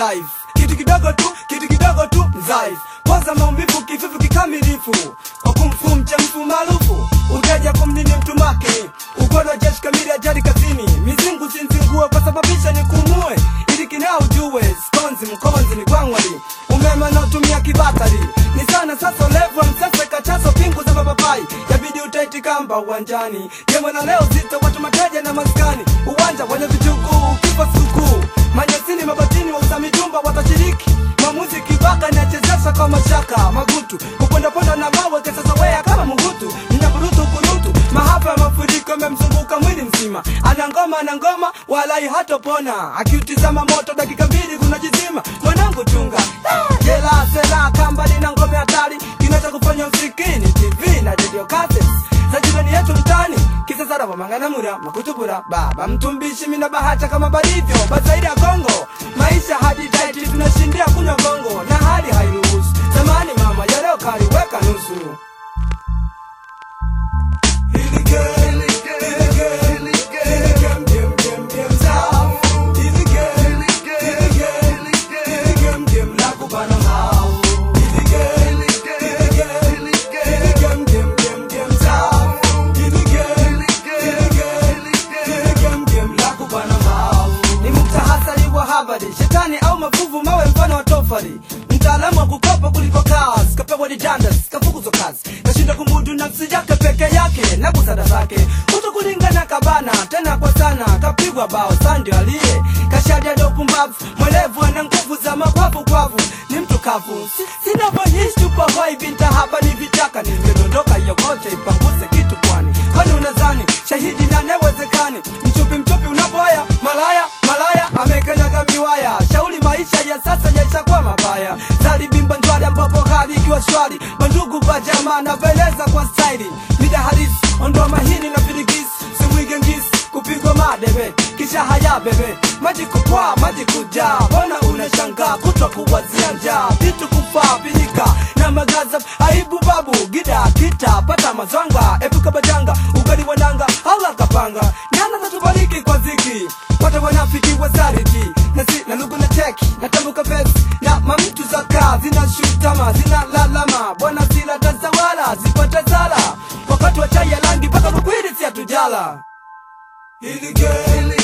life kitu kidogo tu kitu kidogo tu life kwanza maumivu kifufu kikamilifu wakumfu mchemfu maarufu uteja kumnini mtu make ukono jeshi kamili ajali kazini mizingu sinzingue kwa sababisha nikumue ili kinao ujue skonzi mkonzi ni kwangwali umeme naotumia kibatari ni sana sasa ulevu wa msese kachaso pingu za mapapai yabidi utaiti kamba uwanjani jemwe na leo zito watu mateja na maskani uwanja wenye vichukuu kipa sikukuu manyasini mabatini wa usamijumba watashiriki mamuzi kibaka inachezesha kwa mashaka magutu kupondaponda na mawe kesasawea kama mugutu mnyaburutu kurutu mahapa ya mafuriko yamemzunguka mwili mzima ana ngoma ana ngoma walai hatopona akiutizama moto dakika mbili kunajizima mwanangu chunga Ah, jela sela kamba lina ngome hatari kinacha kufanya usikini tv na radio cassettes za jirani yetu mtani kisasara wamanganamura makutubura baba mtumbishi mina bahacha kama balivyo bazaidi ya kongo maisha hadi taiti tunashindia kunywa gongo na hali hairuhusu zamani mama ya leo kaliweka nusu ni mtahasari wa habari shetani au mafuvu mawe mfano wa tofari mtaalamu wa kukopa kuliko kazi kapewa didandas kafukuzwa kazi kashinda kumudu nafsi yake peke yake na busara zake kuto kulingana kabana tena kwa sana kapigwa bao sandio aliye kashadia ndo pumbavu mwelevu ana nguvu za mapafu kwavu ni mtu kavu Si- sinavyoishi tupo hoi binta hapa ni vitaka nimedondoka yokote ipanguze kitu kwani kwani unazani shahidi na newezekani mchupi mchupi unapoya malaya malaya amekanyaga miwaya shauri maisha ya sasa yaisha kwa mabaya zalibimba njwari ambapo hali ikiwa shwari bandugu bajama naveleza kwa staili mida halisi ondoa mahini na virigisi simwige ngisi kupigwa madebe kisha haya bebe maji kupwa maji kujaa mbona unashangaa kutwa kuwazia njaa vitu kufaa pilika na magaza aibu babu gida kita pata mazwanga epuka bajanga ugali wananga ala kapanga nyana zatubariki kwa ziki wote wanafiki wazariti na si na lugu na teki na tambuka vesi na mamtu za kaa zina shutama zina lalama bwana sila tazawala zipata zala wakati wa chai ya rangi mpaka rukwiri si atujala Hili geli